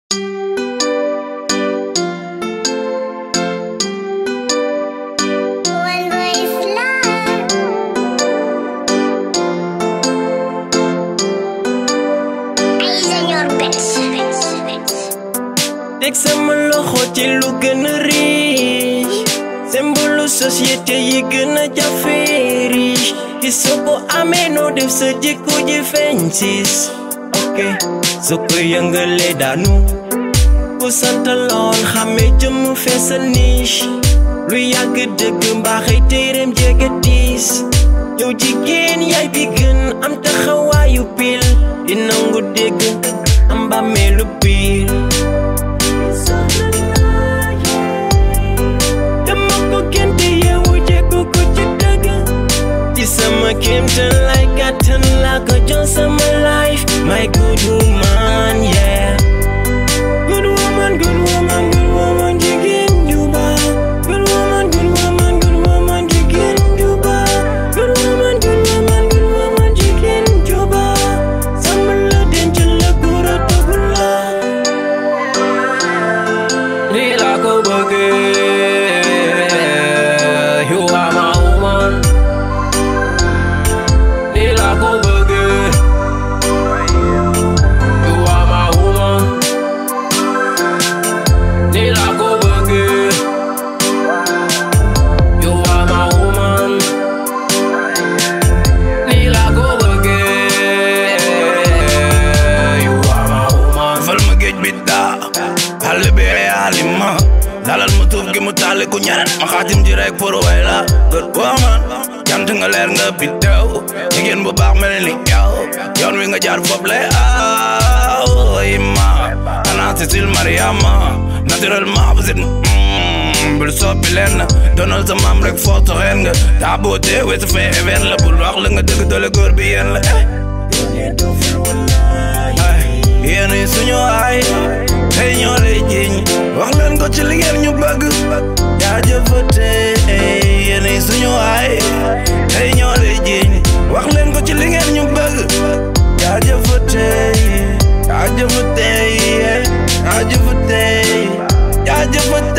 teg sama loxo ci lu gën a riche symbole société yi gën a jafe riche ki soo ko amee noo def sa jikko ji feeñ sis ok soo ko yëngalee daanu ku sant lool xamee jëmm feesal niche lu yàgg dëgg mbaaxay téereem jege tiis yow jigéen yaay bi gën am taxawaayu pil di nangu dégg am bàmmeelu biir dama ko gente yeewu jekku ko ci dëgg ci sama kéemtan lay gàttan laa ko jox sama life my good woman yeah good woman good woman good woman jigéen ju baax good woman good woman good woman jigéen ju baax good woman good woman good woman jigéen ju baax sama la denc la góor a tëggu la Lii laa ko bëggee you are my woman Lii laa ko bëggee you are my woman Lii laa ko bëggee you are my woman Lii laa ko bëggee you are my woman fal ma géej bi daa xale bi yaalima dalal ma tuuf gi mu taali ku ñeneen ma xaatim ji rek pour way la good woman jant nga leer nga biddew jigéen bu baax mel ni yow yoon wi nga jaar foofu lay aw ima ana Cécile Mariama naturellement vous êtes mm, bul soppi leen donal sa maam rek foo toxeen nga taa boote weesu fee even la bul wax la nga dëgg doole góor bi yéen la eh yéen yi suñu ay tey ñoo lay jiñ wax leen ko ci li ngeen ñu bëgg jaajëfate yéen yi suñu ay tey ñoo lay jiñ wax leen ko ci li ngeen ñu bëgg jaajëfate jaajëfate jaajëfate jaajëfate